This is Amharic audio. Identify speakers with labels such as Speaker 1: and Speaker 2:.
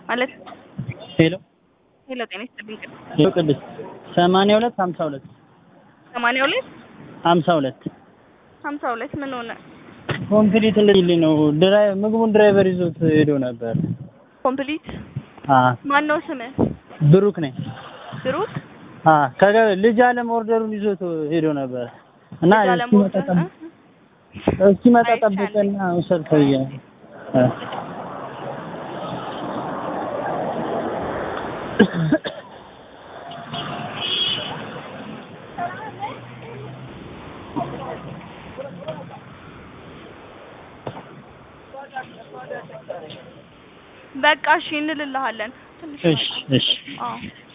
Speaker 1: ማለት
Speaker 2: ሄሎ
Speaker 1: ሄሎ፣ ጤና ይስጥልኝ።
Speaker 2: ሄሎ ቅድስት ሰማንያ ሁለት ሀምሳ ሁለት
Speaker 1: ሰማንያ ሁለት
Speaker 2: ሀምሳ ሁለት
Speaker 1: ሀምሳ ሁለት ምን ሆነ?
Speaker 2: ኮምፕሊት ልልኝ ነው ድራይ ምግቡን ድራይቨር ይዞት ሄዶ ነበር።
Speaker 1: ኮምፕሊት
Speaker 2: አ
Speaker 1: ማን ነው ስምህ?
Speaker 2: ብሩክ ነኝ።
Speaker 1: ብሩክ
Speaker 2: አ ከገ ልጅ አለም ኦርደሩን ይዞት ሄዶ ነበር እና
Speaker 1: ልጅ አለም
Speaker 2: እስኪመጣ
Speaker 1: ወርደ-
Speaker 2: ጠብ- እስኪመጣ
Speaker 1: አይቻልም።
Speaker 2: ጠብቀና ውሰድ ተብዬ ነው። አ
Speaker 1: በቃ እሺ እንልልሃለን። ትንሽ
Speaker 2: እሺ እሺ
Speaker 1: አዎ